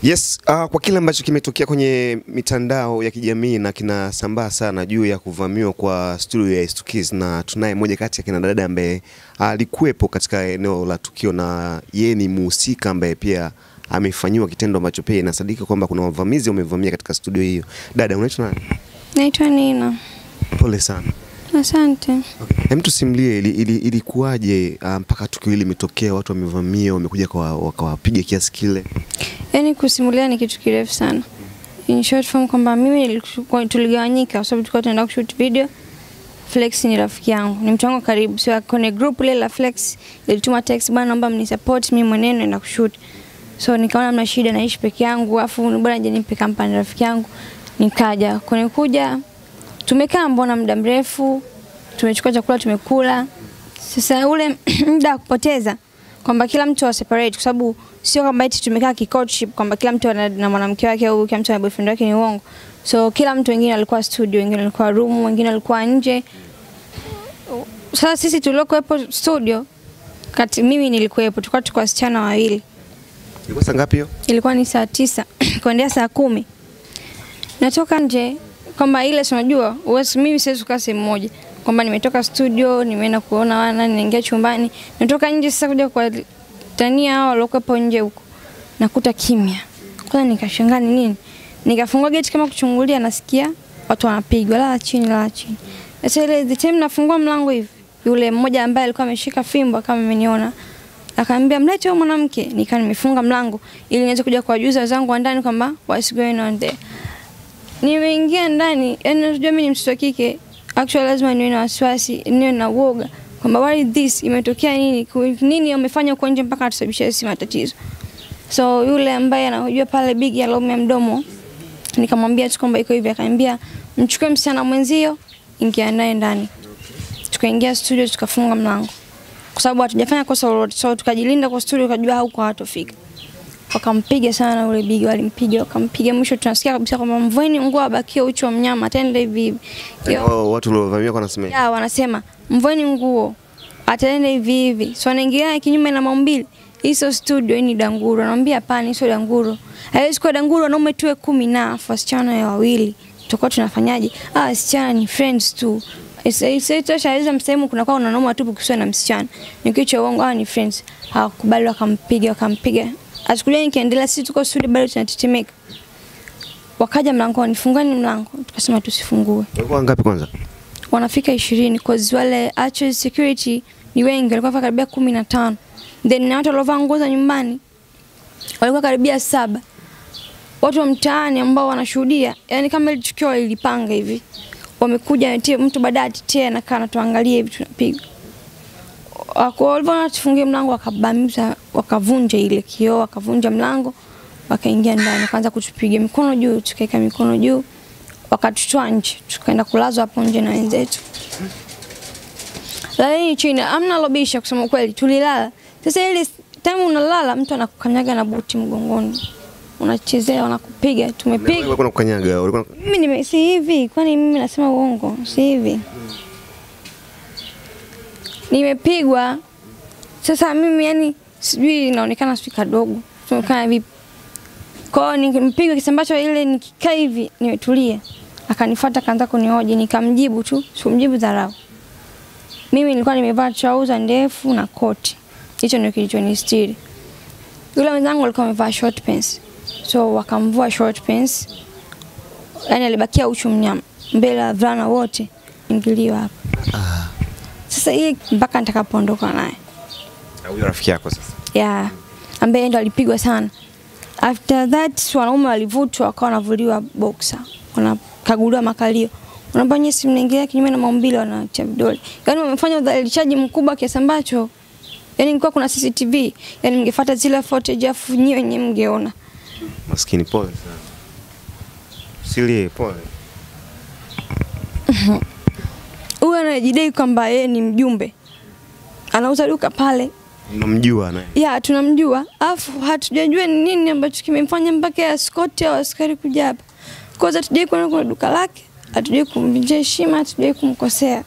Yes, uh, kwa kile ambacho kimetokea kwenye mitandao ya kijamii na kinasambaa sana juu ya kuvamiwa kwa studio ya Stukiz, na tunaye moja kati ya kina dada ambaye alikuwepo katika eneo la tukio na yeye ni muhusika ambaye pia amefanyiwa kitendo ambacho pia inasadika kwamba kuna wavamizi wamevamia katika studio hiyo. Dada, unaitwa nani? Naitwa Nina. Pole sana. Asante. Okay. Hem, tusimulie ili, ili, ilikuwaje uh, mpaka tukio hili limetokea, watu wamevamia, wamekuja kwa- wakawapiga kiasi kile? Yaani kusimulia ni kitu kirefu sana. In short form kwamba mimi nilikuwa- tuligawanyika kwa sababu tulikuwa tunaenda kushoot video. Flex ni rafiki yangu, ni mtu wangu wa karibu. So kwenye group ile la Flex ilituma text, bwana, naomba mnisupport mimi mwenyewe naenda kushoot. So nikaona mna shida, naishi peke yangu, afu bora nije nimpe kampani rafiki yangu. Nikaja kwenye kuja, tumekaa mbona muda mrefu, tumechukua chakula tumekula. Sasa ule muda wa kupoteza kwamba kila mtu wa separate, kwa sababu sio kwamba eti tumekaa ki-courtship kwamba kila mtu ana na mwanamke wake au kila mtu ana boyfriend wake, ni uongo. So kila mtu, wengine alikuwa studio, wengine alikuwa room, wengine alikuwa nje. Sasa sisi tuliokuwepo studio, kati mimi nilikuwepo, tulikuwa tuko wasichana wawili Ilikuwa saa ngapi hiyo? ilikuwa ni saa tisa kuendea saa kumi natoka nje kwamba ile si unajua uwezi mimi siwezi kukaa sehemu moja kwamba nimetoka studio nimeenda kuona wana ninaingia chumbani natoka nje sasa kuja kwa tania hao waliokuwepo nje huko nakuta kimya kwanza nikashangaa ni nini nikafungua geti kama kuchungulia nasikia watu wanapigwa lala chini lala chini sasa ile the time nafungua mlango hivi yule mmoja ambaye alikuwa ameshika fimbo kama ameniona akaambia mlete huyo mwanamke nikaa nimefunga mlango ili niweze kuja kuwajuza wenzangu wa ndani kwamba what's going on there nimeingia ndani yani unajua mimi ni mtoto wa kike actually lazima niwe na wasiwasi niwe na uoga kwamba what is this imetokea nini Ku- nini wamefanya huko nje mpaka atusababishia sisi matatizo so yule ambaye anajua pale big ya laume mdomo nikamwambia tu kwamba iko hivi akaniambia mchukue msichana mwenzio ingia naye ndani tukaingia studio tukafunga mlango kwa sababu hatujafanya kosa lolote so tukajilinda kwa studio tukajua huko hawatofika wakampiga sana ule bigi walimpiga wakampiga mwisho tunasikia kabisa kwamba mvueni nguo abakie uchi wa mnyama ataenda hivi hivi Yo, Hao Watu waliovamia kwa nasema ya wanasema mvueni nguo ataenda hivi hivi so anaingia kinyume na maumbile hii sio studio hii ni danguro anamwambia hapana hii sio danguro haiwezi kuwa danguro wanaume tuwe kumi na afu wasichana ya wawili tutakuwa tunafanyaje ah wasichana ni friends tu Isitosha msehemu kuna kwa wanaume watupu kusiwa na msichana. Ni kitu cha uongo, ah ni friends. Hawakubali wakampiga wakampiga. Asikulia nikiendelea sisi tuko studio bado tunatetemeka. Wakaja mlangoni, fungani mlango. Tukasema tusifungue. walikuwa wangapi kwanza? Wanafika ishirini cause wale actual security ni wengi, walikuwa karibia kumi na tano. Then na watu waliovaa nguo za nyumbani walikuwa karibia saba. Watu wa mtaani ambao wanashuhudia, yani kama ile tukio lilipanga hivi, wamekuja tie mtu baadaye atitie anakaa anatuangalia hivi tunapiga. Wako walivyoona tufungie mlango wakabamiza, wakavunja ile kioo, wakavunja mlango, wakaingia ndani, wakaanza kutupiga mikono juu, tukaeka mikono juu, wakatutoa nje, tukaenda kulazwa hapo nje na wenzetu. Laleni chini, amna lobisha kusema kweli, tulilala. Sasa ile time unalala, mtu anakukanyaga na buti mgongoni, unachezea, wanakupiga, tumepiga Walikuwa wanakukanyaga, walikuwa mimi nime si hivi, kwani mimi nasema uongo? Si hivi. Nimepigwa. Sasa mimi yani sijui inaonekana sijui kadogo. Tunaonekana vipi? Kwa hiyo nikimpigwa kiasi ambacho ile nikikaa hivi nimetulia. Akanifuata kaanza kunihoji nikamjibu tu, sikumjibu dharau. Mimi nilikuwa nimevaa trouser ndefu na koti. Hicho ndio kilichonistiri. Yule mwenzangu alikuwa amevaa short pants. So wakamvua short pants yani alibakia uchu mnyama mbele ya wavulana wote ingilio hapa. Sasa hii mpaka nitakapoondoka naye huyo rafiki yako sasa. ya ambaye ndo alipigwa sana. After that wanaume walivutwa wakawa wanavuliwa boxer, wanakaguliwa makalio, wanaambia nyinyi si mnaingia kinyume na maumbile, wanatia vidole. Yani wamefanya udhalilishaji mkubwa kiasi ambacho yani ingekuwa kuna CCTV, yani mngefuata zile footage afu nyinyi wenyewe mngeona. Maskini, pole sana. Silie, pole. Huyu anajidai kwamba yeye ni mjumbe, anauza duka pale Unamjua naye? ya tunamjua, afu hatujajua ni nini ambacho kimemfanya mpaka askoti au askari kuja hapa. Kwanza hatujai kuona kuna duka lake, hatujai kumvunjia heshima, hatujai kumkosea.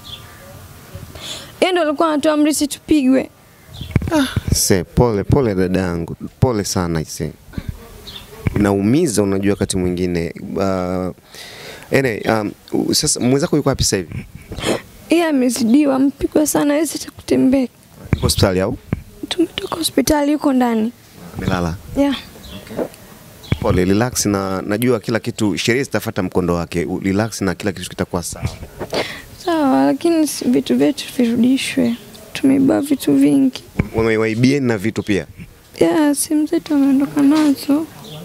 Yeye ndo alikuwa anatoa amri sisi tupigwe. Se, pole pole dada yangu, pole sana ise. Inaumiza, unajua wakati mwingine uh, ene, um, u- sasa mwenzako yuko wapi sasa hivi? Yeye amezidiwa, mpigwa sana, hawezi hata kutembea. Yuko hospitali au Tumetoka hospitali, yuko ndani amelala? yeah. Pole, relax na najua kila kitu, sheria zitafuata mkondo wake. U- Relax na kila kitu kitakuwa sawa. Sawa, lakini si- vitu vyetu virudishwe. Tumeiba vitu vingi. Wamewaibieni na vitu pia. Yeah, simu zetu wameondoka nazo.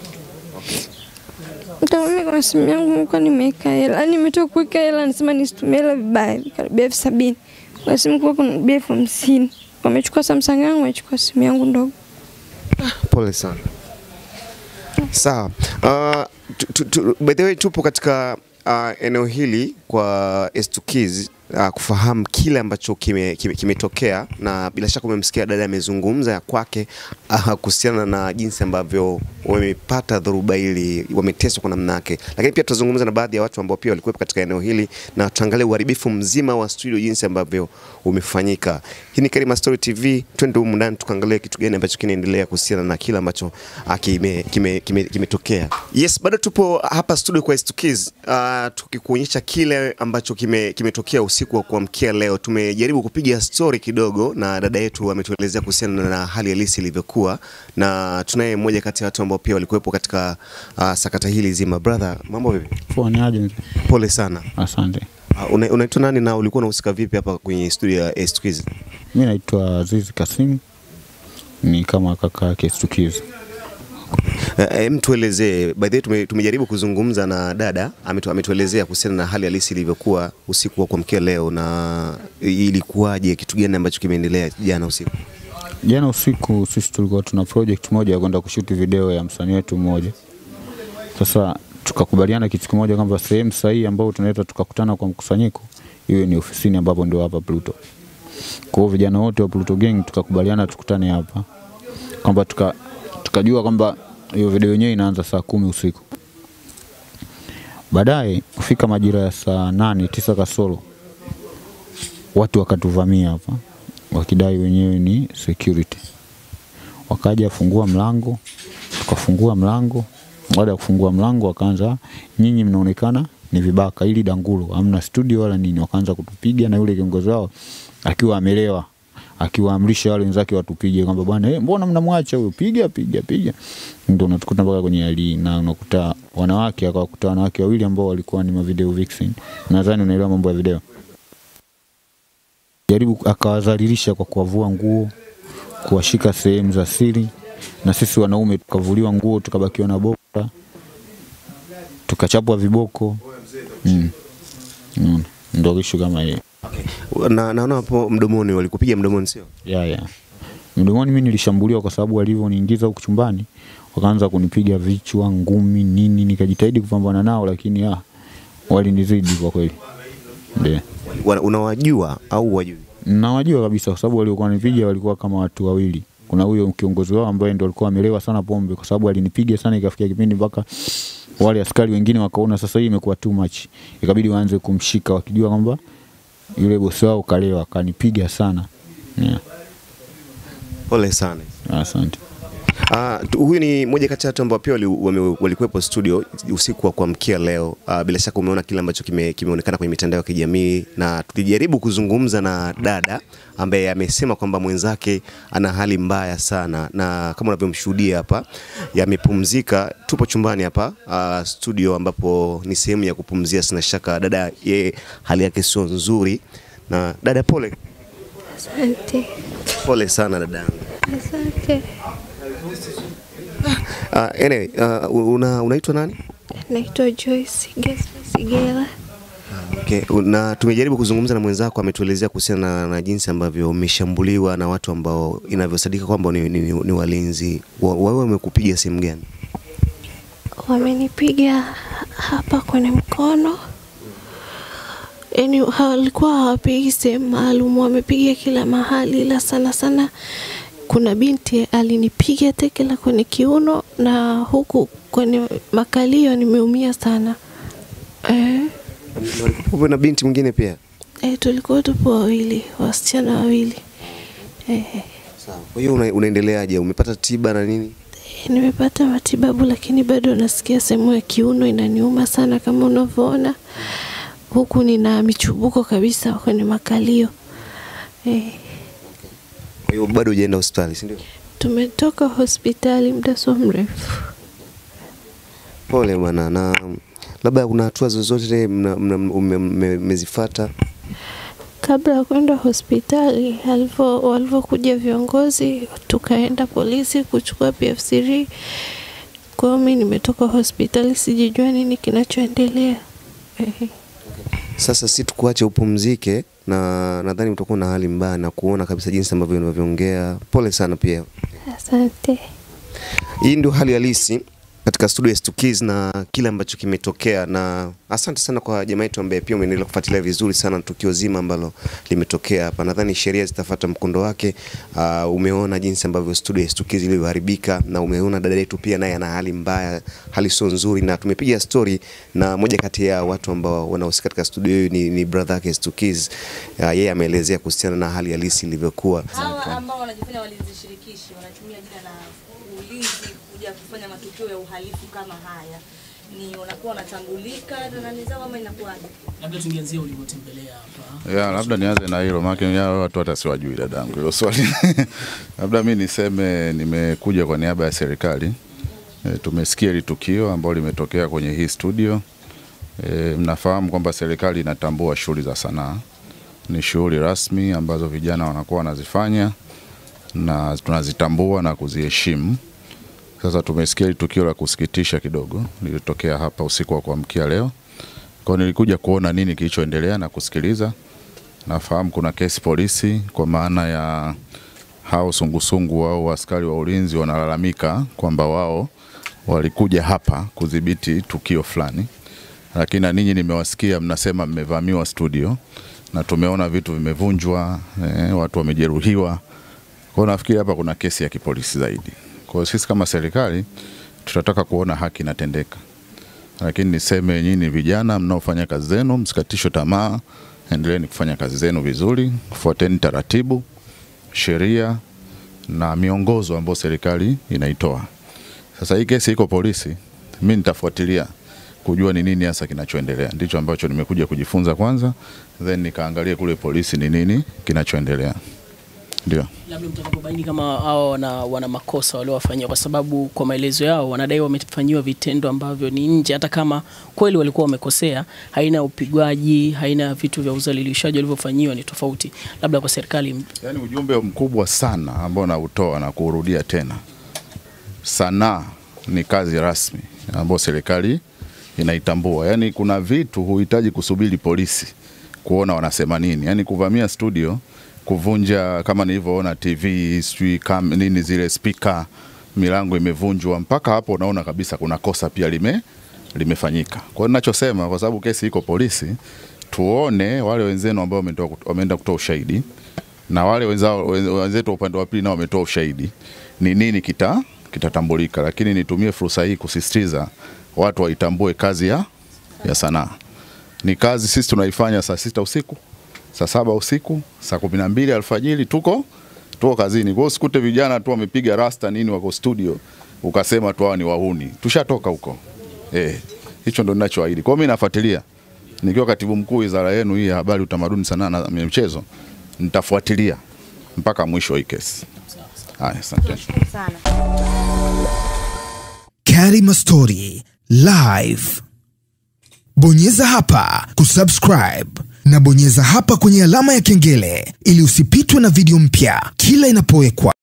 Kama mimi kwa simu yangu nilikuwa nimeweka hela, yaani nimetoka kuweka hela, nasema nisitumie hela vibaya, karibia elfu sabini. Kwa simu kwa kuna bia elfu hamsini. Wamechukua Samsung yangu, wamechukua simu yangu ndogo. Pole sana. Sawa. Uh, tu- tu- tu- by the way tupo katika uh, eneo hili kwa Estukiz uh, kufahamu kile ambacho kimetokea kime, kimetokea na bila shaka umemsikia dada amezungumza ya kwake uh, kuhusiana na jinsi ambavyo wamepata dhoruba hili, wameteswa kwa namna yake, lakini pia tutazungumza na baadhi ya watu ambao pia walikuwepo katika eneo hili na tuangalie uharibifu mzima wa studio jinsi ambavyo umefanyika. Hii ni Karima Story TV, twende humu ndani tukaangalie kitu gani ambacho kinaendelea kuhusiana na kile ambacho ah, kime- kime- kime- kimetokea. Yes, bado tupo hapa studio kwa Estukiz uh, tukikuonyesha kile ambacho kime- kimetokea usiku wa kuamkia leo. Tumejaribu kupiga story kidogo na dada yetu ametuelezea kuhusiana na hali halisi ilivyokuwa, na tunaye mmoja kati ya watu ambao pia walikuwepo katika uh, sakata hili zima. Brother, mambo vipi? Poa, ni aje mzee? Pole sana. Asante. Uh, una- unaitwa nani na ulikuwa unahusika vipi hapa kwenye studio ya Estukiz? Mi naitwa Azizi Kasim, ni kama kaka yake Stukiz. Eh, Hem, tuelezee. By the way, tume, tumejaribu kuzungumza na dada ametu, ametuelezea kuhusiana na hali halisi ilivyokuwa usiku wa kuamkia leo, na ilikuwaje, kitu gani ambacho kimeendelea jana usiku. Jana usiku sisi tulikuwa tuna project moja ya kwenda kushuti video ya msanii wetu mmoja. Sasa tukakubaliana kitu kimoja kwamba sehemu sahihi ambayo tunaweza tukakutana kwa mkusanyiko iwe ni ofisini ambapo ndio hapa Pluto. Kwa hiyo vijana wote wa Pluto Gang tukakubaliana tukutane hapa kwamba tuka, tukajua kwamba hiyo video yenyewe inaanza saa kumi usiku. Baadaye kufika majira ya saa nane tisa kasoro watu wakatuvamia hapa wakidai wenyewe ni security. Wakaja fungua mlango, tukafungua mlango. Baada ya kufungua mlango, wakaanza nyinyi mnaonekana ni vibaka, ili dangulo, hamna studio wala nini. Wakaanza kutupiga na yule kiongozi wao akiwa amelewa, akiwaamrisha wale wenzake watupige kwamba bwana, eh, mbona mnamwacha huyo, piga piga piga. Ndio unatukuta mpaka kwenye hali na unakuta wanawake, akawakuta wanawake wawili ambao walikuwa ni mavideo vixen. Nadhani unaelewa mambo ya video jaribu akawadhalilisha kwa kuwavua nguo, kuwashika sehemu za siri, na sisi wanaume tukavuliwa nguo, tukabakiwa na bokta, tukachapwa viboko mm. Mm. Ndo ishu kama hiyo Na naona hapo mdomoni, walikupiga mdomoni, sio? ya ya mdomoni. Mimi nilishambuliwa kwa sababu walivyoniingiza huku chumbani, wakaanza kunipiga vichwa, ngumi, nini. Nikajitahidi kupambana nao, lakini ah, walinizidi kwa kweli, ndio Wana- Unawajua au wajui? Nawajua kabisa kwa sababu waliokuwa wanipiga walikuwa kama watu wawili. Kuna huyo kiongozi wao ambaye ndo alikuwa amelewa sana pombe, kwa sababu alinipiga sana, ikafikia kipindi mpaka wale askari wengine wakaona sasa hii imekuwa too much, ikabidi waanze kumshika wakijua kwamba yule bosi wao kalewa, akanipiga sana yeah. Pole sana. Asante. Ah, tu- huyu ni moja kati ya watu ambao pia wali- wame- walikuwepo studio usiku wa kuamkia leo. Ah, bila shaka umeona kile ambacho kime, kimeonekana kwenye mitandao ya kijamii, na tulijaribu kuzungumza na dada ambaye amesema kwamba mwenzake ana hali mbaya sana, na kama unavyomshuhudia hapa, yamepumzika. Tupo chumbani hapa ah, studio, ambapo ni sehemu ya kupumzia. Sina shaka dada, yeye hali yake sio nzuri. Na dada, pole Asante, pole sana dadangu. asante. Uh, anyway, uh, una, unaitwa nani? Naitwa Joyce Gesa Sigela. Okay. Na tumejaribu kuzungumza na mwenzako, ametuelezea kuhusiana na, na jinsi ambavyo umeshambuliwa na watu ambao inavyosadika kwamba ni, ni, ni, ni walinzi. Wa- Wewe wamekupiga sehemu gani? wamenipiga hapa kwenye mkono, yaani walikuwa hawapigi sehemu maalum, wamepiga kila mahali, ila sana sana kuna binti alinipiga teke la kwenye kiuno na huku kwenye makalio nimeumia sana. Eh, Walikuwa na binti mwingine pia. eh, tulikuwa tupo wawili, wasichana wawili. Eh, Sawa. Kwa hiyo una, unaendeleaje? Umepata tiba na nini? nimepata matibabu, lakini bado nasikia sehemu ya kiuno inaniuma sana kama unavyoona, huku nina michubuko kabisa kwenye makalio eh. Kwa hiyo bado hujaenda hospitali, si ndio? Tumetoka hospitali muda sio mrefu. Pole bwana, na labda kuna hatua zozote mna- mna- ume- mme- mmezifuata? Kabla ya kwenda hospitali, alivyo walivyokuja viongozi, tukaenda polisi kuchukua PF3. Kwa hiyo mi nimetoka hospitali, sijijua nini kinachoendelea. Ehe. Sasa si tukuache upumzike, na nadhani utakuwa na hali mbaya na kuona kabisa jinsi ambavyo unavyoongea. Pole sana pia. Asante. Hii ndio hali halisi katika studio ya Stukiz na kile ambacho kimetokea, na asante sana kwa jamaa yetu ambaye pia umeendelea kufuatilia vizuri sana tukio zima ambalo limetokea hapa. Nadhani sheria zitafuata mkondo wake. Uh, umeona jinsi ambavyo studio ya Stukiz ilivyoharibika na umeona dada yetu pia naye ana hali mbaya, hali sio nzuri, na tumepiga story na moja kati ya watu ambao wanahusika katika studio hiyo ni, ni brother yake Stukiz. Uh, yeye ameelezea kuhusiana na hali halisi ilivyokuwa. hawa ambao wanajifanya walinzi shirikishi wanatumia jina la ulinzi kuja kufanya matukio ya uhalifu kama haya, ni wanakuwa wanatambulika na nani zao ama inakuwaje? labda tungeanzia ulivyotembelea hapa Ya, labda nianze na hilo maana ya watu hata siwajui dadangu hilo swali. labda mi niseme nimekuja kwa niaba ya serikali. E, tumesikia hili tukio ambalo limetokea kwenye hii studio. E, mnafahamu kwamba serikali inatambua shughuli za sanaa, ni shughuli rasmi ambazo vijana wanakuwa wanazifanya na tunazitambua na kuziheshimu. Sasa tumesikia hili tukio la kusikitisha kidogo lilitokea hapa usiku wa kuamkia leo. Kwa hiyo nilikuja kuona nini kilichoendelea na kusikiliza. Nafahamu kuna kesi polisi kwa maana ya hao sungusungu au askari wa ulinzi wanalalamika kwamba wao walikuja hapa kudhibiti tukio fulani, lakini na ninyi nimewasikia mnasema mmevamiwa studio na tumeona vitu vimevunjwa, eh, watu wamejeruhiwa. Kwa hiyo nafikiri hapa kuna kesi ya kipolisi zaidi. Kwa hiyo sisi kama serikali tutataka kuona haki inatendeka lakini niseme nyinyi vijana mnaofanya kazi zenu, msikatishwe tamaa, endeleeni kufanya kazi zenu vizuri, fuateni taratibu, sheria na miongozo ambayo serikali inaitoa. Sasa hii kesi iko polisi, mi nitafuatilia kujua ni nini hasa kinachoendelea. Ndicho ambacho nimekuja kujifunza kwanza, then nikaangalie kule polisi ni nini kinachoendelea. Ndio. labda mtakapobaini kama hao wana, wana makosa waliowafanyia, kwa sababu kwa maelezo yao wanadai wamefanyiwa vitendo ambavyo ni nje, hata kama kweli walikuwa wamekosea. Haina upigwaji, haina vitu vya udhalilishaji walivyofanyiwa, ni tofauti. Labda kwa serikali Yaani ujumbe mkubwa sana ambao nautoa na kuurudia tena, sanaa ni kazi rasmi ambayo serikali inaitambua. Yaani kuna vitu huhitaji kusubiri polisi kuona wanasema nini. Yaani kuvamia studio, kuvunja kama nilivyoona TV, sijui kam nini zile speaker, milango imevunjwa, mpaka hapo unaona kabisa kuna kosa pia lime limefanyika. Kwa hiyo ninachosema, kwa sababu kesi iko polisi, tuone wale wenzenu ambao wametoa- wameenda kutoa ushahidi na wale wenzao wenzetu wa upande wa pili nao wametoa ushahidi, ni nini kita kitatambulika. Lakini nitumie fursa hii kusisitiza watu waitambue kazi ya, ya sanaa. Ni kazi sisi tunaifanya saa sita usiku, saa saba usiku, saa kumi na mbili alfajiri tuko tuko kazini. Kwa hiyo usikute vijana tu wamepiga rasta nini wako studio ukasema tu hawa ni wahuni. Tushatoka huko. Eh, hicho ndo ninachoahidi. Kwa hiyo mimi nafuatilia nikiwa katibu mkuu wizara yenu hii ya habari, utamaduni, sanaa na michezo, nitafuatilia mpaka mwisho wa hii kesi. Haya, asante. Sana. Karima Story Live. Bonyeza hapa kusubscribe na bonyeza hapa kwenye alama ya kengele ili usipitwe na video mpya kila inapowekwa.